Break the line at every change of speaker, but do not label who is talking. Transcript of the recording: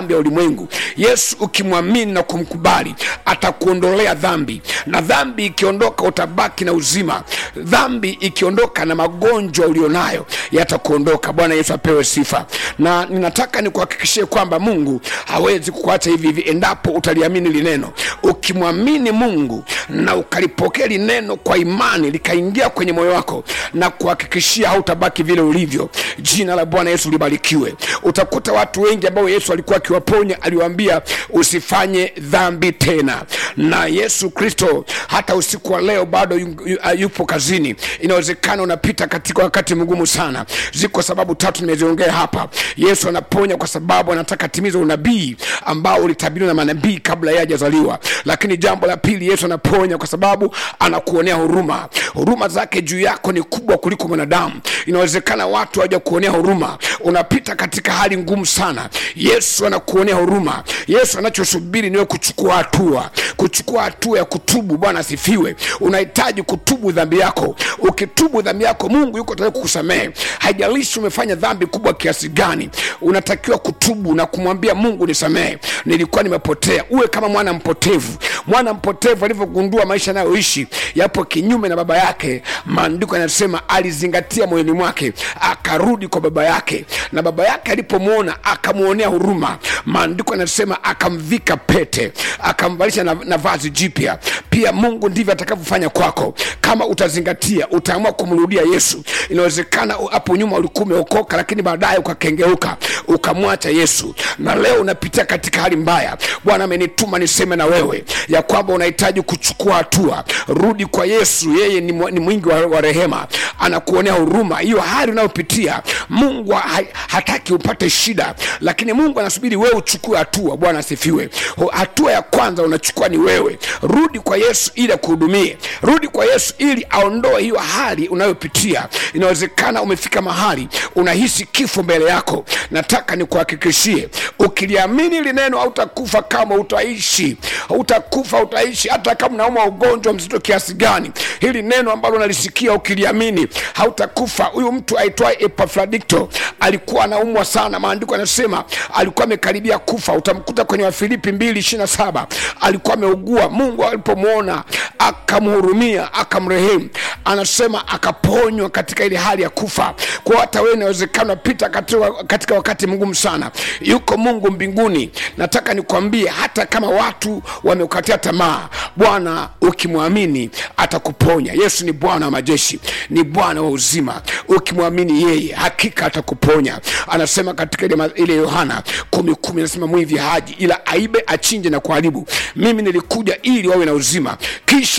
ya ulimwengu yesu ukimwamini na kumkubali atakuondolea dhambi na dhambi ikiondoka utabaki na uzima dhambi ikiondoka na magonjwa ulionayo yatakuondoka bwana yesu apewe sifa na ninataka nikuhakikishie kwamba mungu hawezi kukuacha hivi hivi endapo utaliamini lineno ukimwamini mungu na ukalipokea lineno kwa imani likaingia kwenye moyo wako na kuhakikishia hautabaki vile ulivyo jina la bwana yesu libarikiwe utakuta watu wengi ambao yesu alikuwa akiwaponya aliwaambia usifanye dhambi tena na yesu kristo hata usiku wa leo bado yu- yu- yupo kazini inawezekana unapita katika wakati mgumu sana ziko sababu tatu nimeziongea hapa yesu anaponya kwa sababu anataka timiza unabii ambao ulitabiriwa na manabii kabla yeye hajazaliwa lakini jambo la pili yesu anaponya kwa sababu anakuonea huruma huruma zake juu yako ni kubwa kuliko mwanadamu inawezekana watu hawaja kuonea huruma unapita katika hali ngumu sana yesu anakuonea huruma yesu anachosubiri niwe kuchukua hatua kuchukua hatua ya kutubu bwana asifiwe unahitaji kutubu dhambi yako ukitubu dhambi yako mungu yuko tayari kukusamehe haijalishi umefanya dhambi kubwa kiasi gani unatakiwa kutubu na kumwambia mungu nisamehe nilikuwa nimepotea uwe kama mwana mpotevu mwana mpotevu alivyogundua maisha anayoishi yapo kinyume na baba yake maandiko yanasema alizingatia moyoni mwake akarudi kwa baba yake na baba yake alipomwona akamwonea huruma maandiko yanasema akamvika pete akamvalisha na, na vazi jipya pia mungu ndivyo atakavyofanya kwako kama utazingatia utaamua kumrudia yesu inawezekana u- hapo nyuma ulikuwa umeokoka lakini baadaye ukakengeuka ukamwacha yesu na leo unapitia katika hali mbaya bwana amenituma niseme na wewe ya kwamba unahitaji kuchukua hatua rudi kwa yesu yeye ni, mwa- ni mwingi wa, wa rehema anakuonea huruma hiyo hali unayopitia mungu ha, hataki upate shida lakini mungu anasubiri wewe uchukue hatua bwana asifiwe Ho- hatua ya kwanza unachukua ni wewe rudi kwa yesu ili akuhudumie rudi kwa yesu ili aondoe hiyo hali unayopitia inawezekana umefika mahali unahisi kifo mbele yako nataka nikuhakikishie ukiliamini lineno hautakufa kama utaishi utakufa utaishi hata kama unauma ugonjwa mzito kiasi gani hili neno ambalo nalisikia ukiliamini hautakufa huyu mtu aitwaye epafradikto alikuwa anaumwa sana maandiko yanasema alikuwa amekaribia kufa utamkuta kwenye wafilipi mbili ishirina saba alikuwa ameugua mungu alipomwona akamhurumia akamrehemu anasema akaponywa katika ile hali ya kufa kwa hata wewe inawezekana unapita katika, katika wakati mgumu sana yuko mungu mbinguni nataka nikwambie hata kama watu wameukatia tamaa bwana ukimwamini atakuponya yesu ni bwana wa majeshi ni bwana wa uzima ukimwamini yeye hakika atakuponya anasema katika ile ma- ile yohana kumi kumi anasema mwivi haji ila aibe achinje na kuharibu mimi nilikuja ili wawe na uzima kisha